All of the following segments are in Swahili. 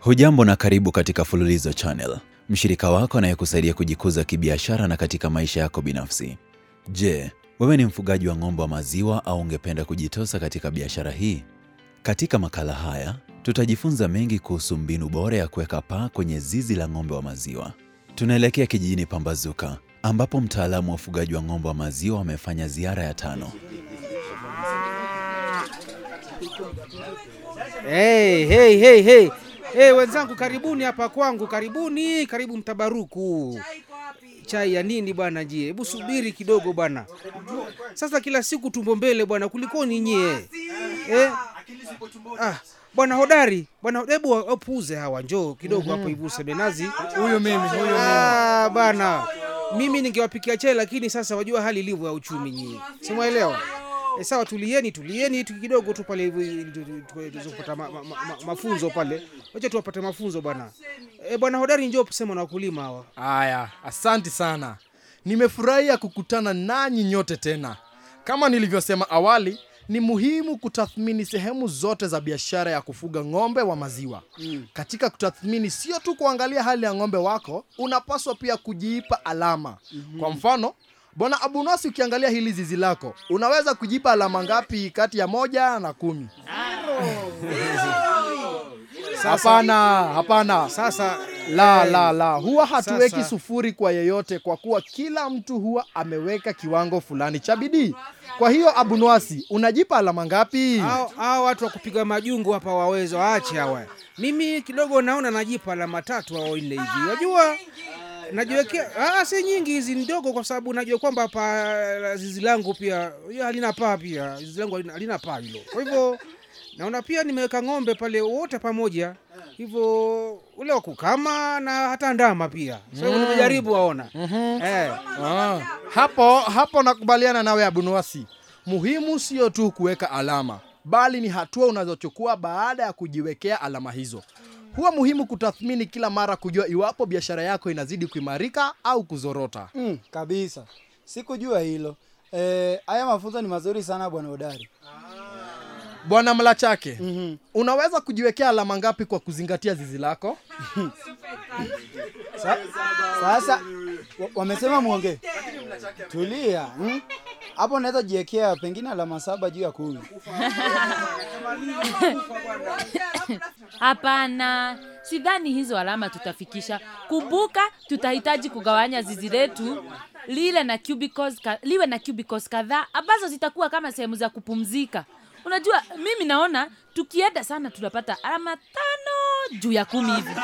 Hujambo na karibu katika Fululizo Channel, mshirika wako anayekusaidia kujikuza kibiashara na katika maisha yako binafsi. Je, wewe ni mfugaji wa ng'ombe wa maziwa au ungependa kujitosa katika biashara hii? Katika makala haya tutajifunza mengi kuhusu mbinu bora ya kuweka paa kwenye zizi la ng'ombe wa maziwa. Tunaelekea kijijini Pambazuka ambapo mtaalamu wa ufugaji wa ng'ombe wa maziwa amefanya ziara ya tano. Hey, hey, hey, hey. Hey, wenzangu karibuni hapa kwangu, karibuni, karibu mtabaruku. Chai ya nini bwana njie? Hebu subiri kidogo bwana. Sasa kila siku tumbo mbele bwana, kulikoni nyie? Eh? Ah, bwana hodari, bwana hebu wapuuze hawa, njoo kidogo hapo hivi useme nazi. Huyu mimi, huyu mimi. Ah, bana. Mimi ningewapikia chai lakini sasa wajua hali ilivyo ya uchumi nyie. Simwaelewa? E, sawa tulieni tulieni tu kidogo tu pale hivi ili tu- tu- tu- tuweze kupata ma, ma, ma, mafunzo pale. Wacha tuwapate mafunzo bwana. E, bwana hodari njoo sema na wakulima hawa. Aya, asanti sana. Nimefurahia kukutana nanyi nyote tena. Kama nilivyosema awali, ni muhimu kutathmini sehemu zote za biashara ya kufuga ng'ombe wa maziwa. Katika kutathmini, sio tu kuangalia hali ya ng'ombe wako, unapaswa pia kujiipa alama. Kwa mfano, bwana Abunasi, ukiangalia hili zizi lako, unaweza kujipa alama ngapi kati ya moja na kumi? Hapana, hapana. Sasa La, la, la, huwa hatuweki Sasa- sufuri kwa yeyote, kwa kuwa kila mtu huwa ameweka kiwango fulani cha bidii. Kwa hiyo Abunwasi, unajipa alama ngapi? hao hao watu wa kupiga majungu hapa waweza waache hawa. Mimi kidogo naona najipa alama tatu au nne hivi. Wajua najiwekea ah, si nyingi hizi ndogo, kwa sababu najua kwamba hapa zizi langu pia hiyo halina paa, pia zizi langu halina, halina paa hilo. Kwa hivyo naona pia nimeweka ng'ombe pale wote pamoja, hivyo ule wa kukama na hata ndama pia. So mm. nimejaribu waona eh. Ah, hapo hapo nakubaliana nawe Abunwasi. Muhimu sio tu kuweka alama, bali ni hatua unazochukua baada ya kujiwekea alama hizo. Huwa muhimu kutathmini kila mara kujua iwapo biashara yako inazidi kuimarika au kuzorota. Mm, kabisa sikujua hilo Eh, haya mafunzo ni mazuri sana bwana hodari Bwana Mlachake, Mhm. unaweza kujiwekea alama ngapi kwa kuzingatia zizi lako? Sa, sasa wa- wamesema mwongee tulia mm? hapo naweza jiwekea pengine alama saba juu ya kumi Hapana, sidhani hizo alama tutafikisha. Kumbuka, tutahitaji kugawanya zizi letu lile na cubicles ka, liwe na cubicles kadhaa ambazo zitakuwa kama sehemu za kupumzika. Unajua, mimi naona tukienda sana tunapata alama tano juu ya kumi hivi.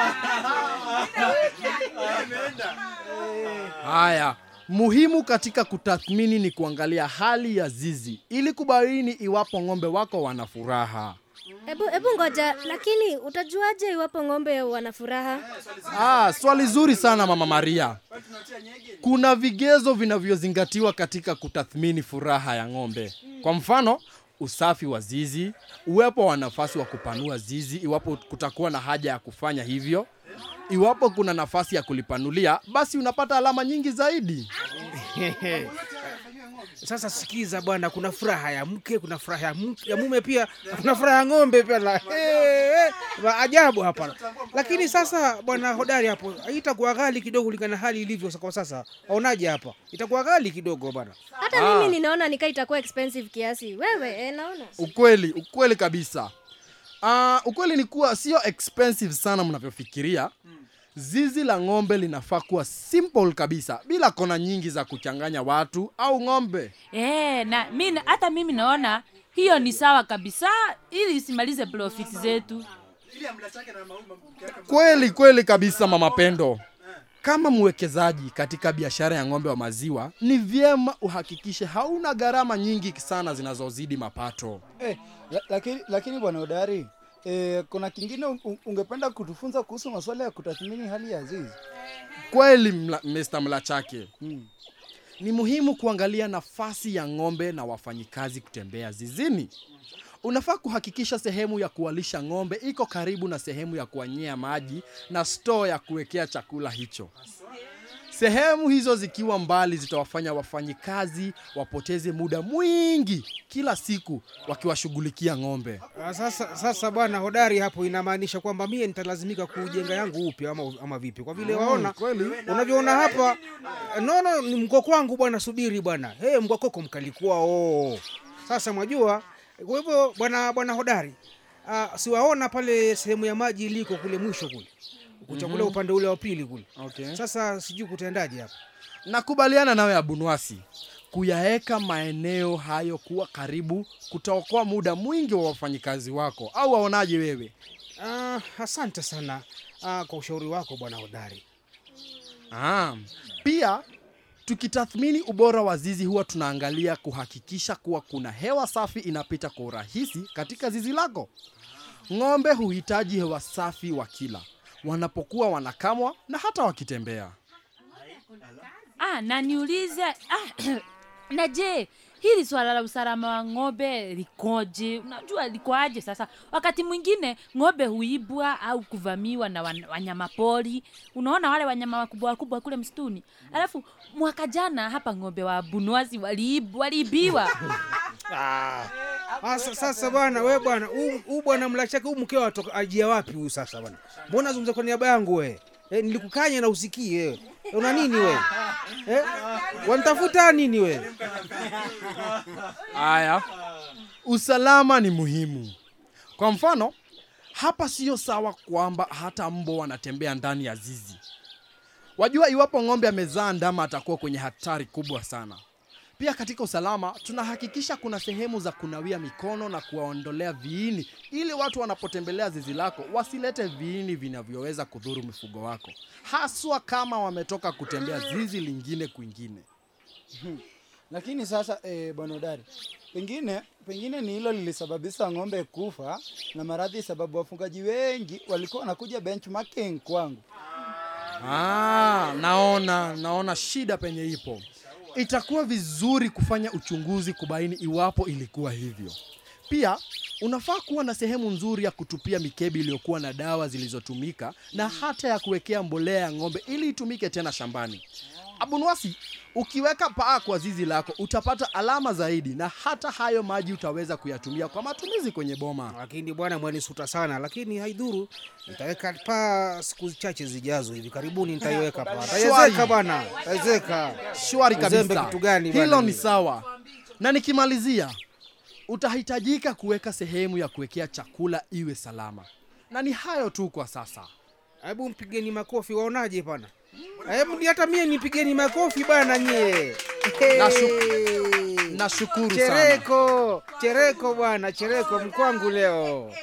Haya, muhimu katika kutathmini ni kuangalia hali ya zizi ili kubaini iwapo ng'ombe wako wana furaha. Ebu, ebu ngoja, lakini utajuaje iwapo ng'ombe wana furaha? Ah, swali zuri sana Mama Maria. Kuna vigezo vinavyozingatiwa katika kutathmini furaha ya ng'ombe. Kwa mfano, usafi wa zizi, uwepo wa nafasi wa kupanua zizi iwapo kutakuwa na haja ya kufanya hivyo. Iwapo kuna nafasi ya kulipanulia, basi unapata alama nyingi zaidi. Sasa sikiza bwana, kuna furaha ya mke, kuna furaha ya, mke, ya mume pia, na kuna furaha ya ng'ombe pia la hey, ajabu hapa. Lakini sasa bwana hodari, hapo itakuwa ghali kidogo kulingana na hali ilivyo kwa sasa. Waonaje hapa? Itakuwa ghali kidogo bwana. Hata mimi ninaona nikaa itakuwa expensive kiasi. Wewe eh, naona Ukweli, ukweli kabisa. Uh, ukweli ni kuwa sio expensive sana mnavyofikiria. Zizi la ng'ombe linafaa kuwa simple kabisa, bila kona nyingi za kuchanganya watu au ng'ombe. Eh, na mi, hata mimi naona hiyo ni sawa kabisa, ili isimalize profit zetu. Kweli kweli kabisa, mama Pendo. Kama mwekezaji katika biashara ya ng'ombe wa maziwa, ni vyema uhakikishe hauna gharama nyingi sana zinazozidi mapato. eh, la, lakini, lakini bwana hodari eh, kuna kingine un- ungependa kutufunza kuhusu masuala ya kutathmini hali ya zizi Kweli mla, Mr. Mlachake. mm. Ni muhimu kuangalia nafasi ya ng'ombe na wafanyikazi kutembea zizini. Unafaa kuhakikisha sehemu ya kuwalisha ng'ombe iko karibu na sehemu ya kuanyea maji na store ya kuwekea chakula hicho. Sehemu hizo zikiwa mbali zitawafanya wafanyikazi wapoteze muda mwingi kila siku wakiwashughulikia ng'ombe. Ah, Sasa, sasa bwana hodari, hapo inamaanisha kwamba mie nitalazimika kujenga yangu upya ama, ama vipi? Kwa vile waona unavyoona hapa, nono ni mgoko wangu bwana, subiri bwana. Hey, mgokoko mkalikuwa oh. Sasa mwajua, kwa hivyo bwana bwana hodari, uh, siwaona pale sehemu ya maji iliko kule mwisho kule kuchakula upande ule wa pili kule. Okay. Sasa sijui kutendaje hapa. Nakubaliana nawe Abunwasi, kuyaweka maeneo hayo kuwa karibu kutaokoa muda mwingi wa wafanyikazi wako, au waonaje wewe? Ah, asante sana ah, kwa ushauri wako bwana hodari. Ah, pia tukitathmini ubora wa zizi huwa tunaangalia kuhakikisha kuwa kuna hewa safi inapita kwa urahisi katika zizi lako. Ng'ombe huhitaji hewa safi wakila, wanapokuwa wanakamwa na hata wakitembea. Ah, na niulize ah, na je, hili swala la usalama wa ng'ombe likoje? Unajua likoaje sasa? Wakati mwingine ng'ombe huibwa au kuvamiwa na wan- wanyamapori. Unaona wale wanyama wakubwa wakubwa kule msituni. Alafu mwaka jana hapa ng'ombe wa Bunwasi waliib, waliibiwa. Sasa sasa bwana we bwana huu huu bwana mlachake huu mkeo atoka ajia wapi huyu sasa bwana? Mbona zungumza kwa niaba yangu we? Eh, nilikukanya na usikie wewe. Una nini we? Eh? Wanitafuta nini we? Haya, usalama ni muhimu. Kwa mfano, hapa sio sawa kwamba hata mbo wanatembea ndani ya zizi. Wajua, iwapo ng'ombe amezaa ndama atakuwa kwenye hatari kubwa sana. Pia katika usalama tunahakikisha kuna sehemu za kunawia mikono na kuwaondolea viini, ili watu wanapotembelea zizi lako wasilete viini vinavyoweza kudhuru mifugo wako, haswa kama wametoka kutembea zizi lingine kwingine. Lakini sasa eh, bwana Udari, pengine pengine ni hilo lilisababisha ng'ombe kufa na maradhi, sababu wafugaji wengi walikuwa wanakuja benchmarking kwangu. Ah, naona naona shida penye ipo. Itakuwa vizuri kufanya uchunguzi kubaini iwapo ilikuwa hivyo. Pia unafaa kuwa na sehemu nzuri ya kutupia mikebi iliyokuwa na dawa zilizotumika na hata ya kuwekea mbolea ya ng'ombe ili itumike tena shambani. Abunwasi, ukiweka paa kwa zizi lako utapata alama zaidi, na hata hayo maji utaweza kuyatumia kwa matumizi kwenye boma. Lakini bwana mwanisuta sana, lakini haidhuru. Nitaweka paa siku chache zijazo, hivi karibuni nitaiweka paa. Shwari. Taiweka bwana, taiweka. Shwari Uzembe kabisa. kitu gani bwana Hilo ni mimi? sawa. Na nikimalizia, utahitajika kuweka sehemu ya kuwekea chakula iwe salama. Na ni hayo tu kwa sasa. Hebu mpigeni makofi, waonaje bwana? Hebu ni hata mie nipigeni makofi bwana nyie. Nashu- Nashukuru sana. Chereko, chereko bwana, chereko mkwangu leo.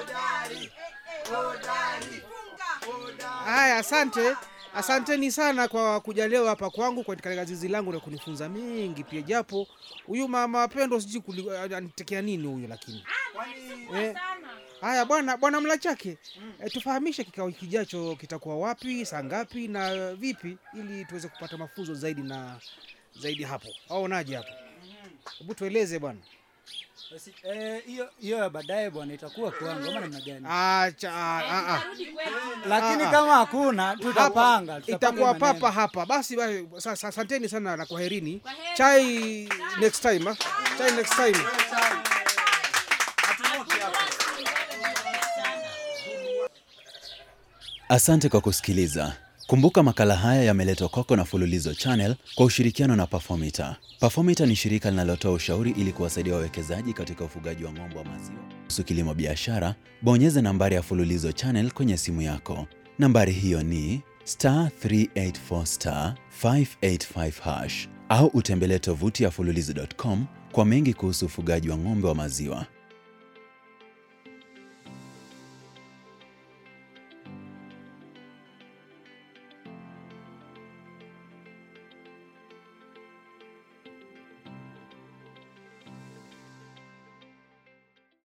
Haya, asante. Asanteni sana kwa kuja leo hapa kwangu kwa katika zizi langu na kunifunza mengi pia, japo huyu mama Pendo sijui kuli- anitekea nini huyu, lakini eh, haya bwana bwana Mlachake, eh, tufahamishe kikao kijacho kitakuwa wapi, saa ngapi na vipi, ili tuweze kupata mafunzo zaidi na zaidi hapo. Aonaje hapo? Hebu tueleze bwana. Basi, eh, hiyo hiyo ya baadaye bwana itakuwa kwangu ama namna gani? Acha, ah, ah. Lakini ah. kama hakuna tutapanga, tutapanga itakuwa maneno. papa hapa. Basi basi, sasa asanteni sana na kwaherini. Chai next time, ah. Chai next time. Asante kwa kusikiliza. Kumbuka makala haya yameletwa kwako na Fululizo Channel kwa ushirikiano na Performita. Performita ni shirika linalotoa ushauri ili kuwasaidia wawekezaji katika ufugaji wa ng'ombe wa maziwa. Kuhusu kilimo biashara, bonyeza nambari ya Fululizo Channel kwenye simu yako. Nambari hiyo ni star 384 star 585 hash au utembelee tovuti ya fululizo.com kwa mengi kuhusu ufugaji wa ng'ombe wa maziwa.